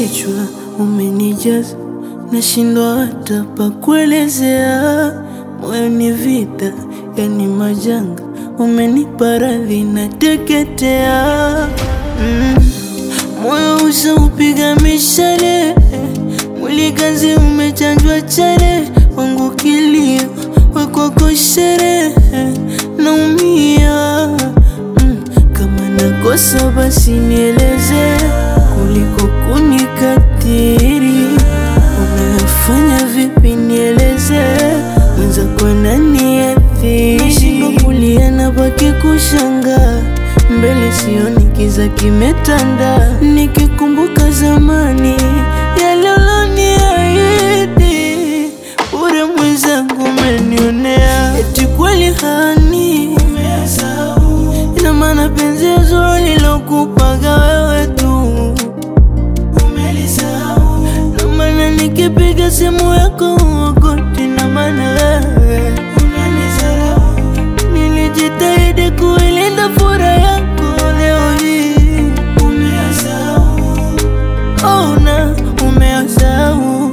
kichwa umenijaza, nashindwa hata pa kuelezea. Moyo ni vita, yani majanga, umenipa radhi na teketea. Mm. Moyo ushaupiga mishale, mwili kazi umechanjwa chale, wangu kilio wekwako sherehe, naumia mm. Kama nakosa basi nieleze, kuliko kunikatiri. Unafanya vipi nieleze, mwenzako ananiathiri. Nashindwa kulia na baki kushangaa mbele sioni kiza kimetanda, nikikumbuka zamani yale uloniahidi, bure mwenzangu umenionea, eti kweli hani ina maana penzi zuri lilokupaga wewe tu na maana nikipiga simu yako uokoti, na maana wewe nilijitahidi kuilinda furaha yako, leo hii oh, na umeyasahau.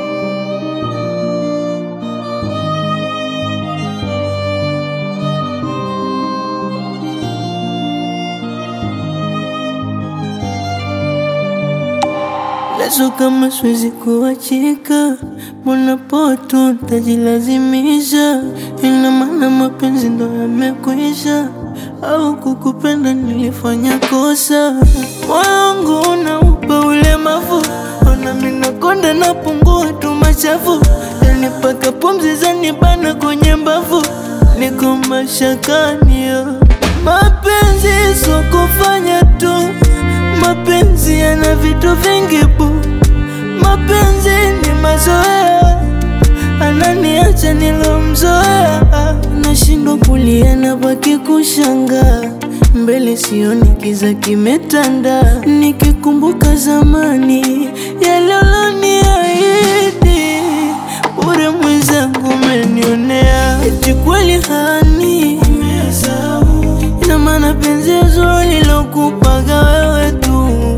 Leso kama siwezi kuachika, mbona poto tajilazimisha? Ina maana mapenzi ndo yamekwisha, au kukupenda nilifanya kosa? Moyo wangu unaupa ulemavu, ona mimi nakonda napungua tu machafu, yani mpaka pumzi zanibana kwenye mbavu, niko mashakani yo. Mapenzi sio kufanya tu Mapenzi yana vitu vingi bu, mapenzi ni mazoea, ananiacha nilomzoea, nashindwa kulia na baki kushangaa, mbele sioni kiza kimetanda, nikikumbuka zamani yale uloniahidi, bure mwenzangu umenionea, eti kweli hani ina maana penzi zuri lilokupaga wewe tu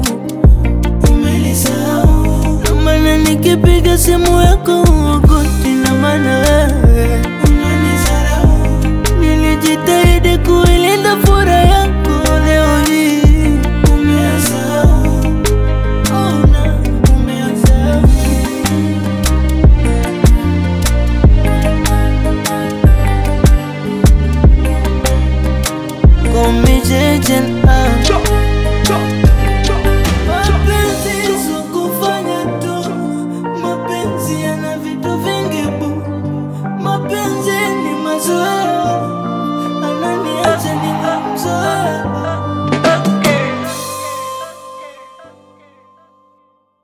na maana nikipiga simu yako uokoti, na maana wewe nilijitahidi kuilinda furaha yako, leo hii oh, na umeyasahau. Call me JJ, ah.